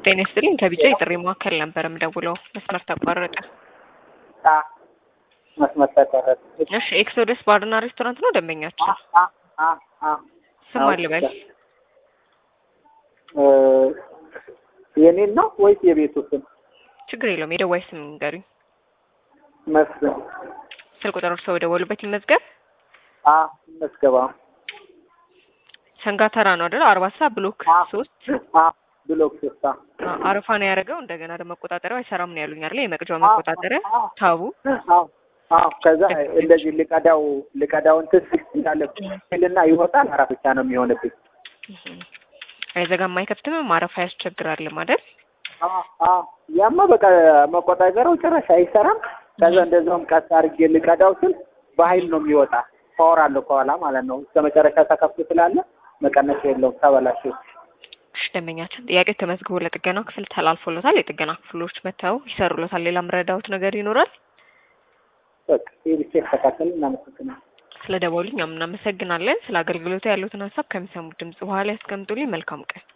ጤና ይስጥልኝ ከቢጫ የጥሪ ማዕከል ነበር የምደውለው። መስመር ተቋረጠ። አ መስመር ተቋረጠ። እሺ ኤክሶደስ ባርና ሬስቶራንት ነው ደንበኛችን? አ አ አ ስም አልበል። እ የኔን ነው ወይስ የቤቱ ስም? ችግር የለውም የደዋይ ስም ንገሩኝ። መስፍን ስልክ ቁጥር እርስዎ በደወሉበት ይመዝገብ። አ መስገባ ሰንጋተራ ነው አይደል? አርባ ሰዓት ብሎክ አ ሶስት አ ብሎክ ሶስት አ አ- አረፋ ነው ያደረገው። እንደገና ደግሞ መቆጣጠሪያው አይሰራም ነው ያሉኝ አይደል? የመቅጃው አ- መቆጣጠሪያ አ- ታቡ አዎ አዎ። ከዛ እንደዚህ ልቀዳው ልቀዳው እንትን ስል እንዳለ ስልና ይወጣል። አራት ብቻ ነው የሚሆንብኝ። አይዘጋም አይከፍትም። ማረፍ ያስቸግራል አይደል? አዎ አዎ። ያማ በቃ መቆጣጠሪያው ጭራሽ አይሰራም። ከዛ እንደዛውም ቀስ አድርጌ ልቀዳው ስል በኃይል ነው የሚወጣ። ፓወር አለው ከኋላ ማለት ነው። እስከ መጨረሻ ተከፍቶ ስላለ መቀነሻ የለውም። ተበላሽ። እሺ ደንበኛችን ጥያቄው ተመዝግቦ ለጥገናው ክፍል ተላልፎለታል። የጥገና ክፍሎች መጥተው ይሰሩለታል። ሌላ ምረዳውት ነገር ይኖራል? በቃ ይህ ብቻ ይስተካከል። እናመሰግናለን። ስለ ደወሉኝ እኛም እናመሰግናለን። ስለ አገልግሎቱ ያሉትን ሀሳብ ከሚሰሙት ድምጽ በኋላ ያስቀምጡልኝ። መልካም ቀን